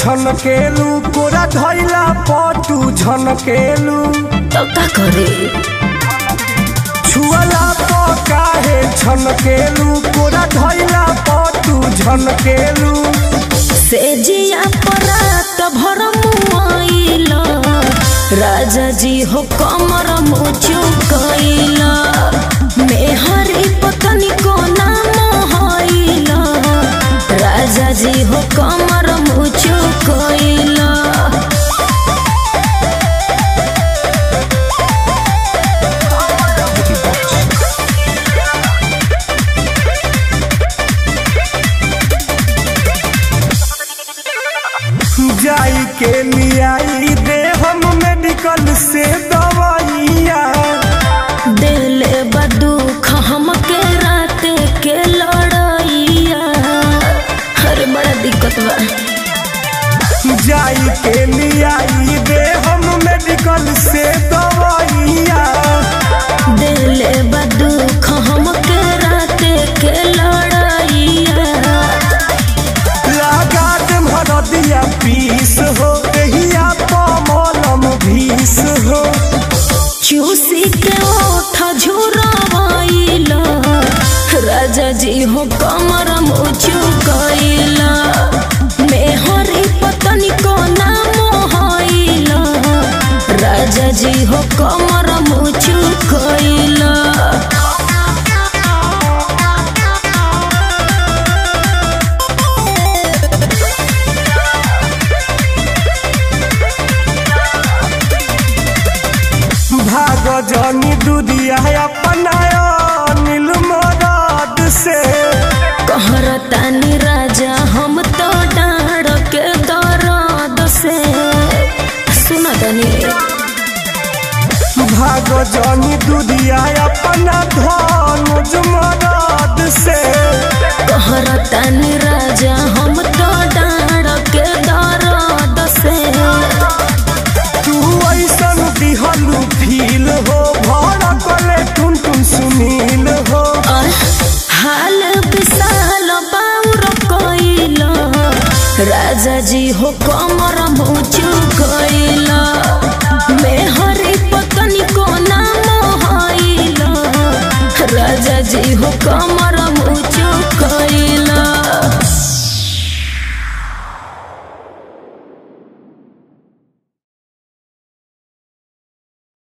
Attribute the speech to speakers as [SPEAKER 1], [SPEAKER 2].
[SPEAKER 1] छनकेलू कोरा धैला पटू झनकेलू
[SPEAKER 2] तो का करे
[SPEAKER 1] छुअला तो काहे छनकेलू कोरा धैला पटू झनकेलू
[SPEAKER 2] से जिया परात भर मुआइला राजा जी हो कमर मुचु कइला मेहरी पतनी को नाम हइला राजा जी हो कमर मुचु कइला
[SPEAKER 1] जाई के लियाई दे हम मेडिकल से दवाइया
[SPEAKER 2] दिले बदुख हमके रात के लड़ाइया अरे बड़ा दिक्कत बा
[SPEAKER 1] जाई के लियाई दे हम मेडिकल से दवाइया
[SPEAKER 2] दिले बदुख हमके रात के लड़ाइया
[SPEAKER 1] लगा दे भरदिया पीस हो दहिया पमलम भीस हो
[SPEAKER 2] चूसी के ओठ झुरवाइला राजा जी हो कमर मुचु कइला मेहरी पतनी को नाम हइला राजा जी हो कमर मुचु कइला
[SPEAKER 1] भाग जनी दुदिया अपनाया नील मराद से
[SPEAKER 2] कहरतानी राजा हम तो डाड़ के दर्द से सुना तनी
[SPEAKER 1] भाग जनी दुदिया अपना धनुज मराद से
[SPEAKER 2] कहरतानी राजा हम तो डाड़ के दर्द से
[SPEAKER 1] तू ऐसन दिहलू फील हो भड़कले टुन टुन सुनील हो
[SPEAKER 2] और हाल विशाल बाउर कइला राजा जी हो कमर मुचु कइला मेहरी पतनी को नाम हइला राजा जी हो कमर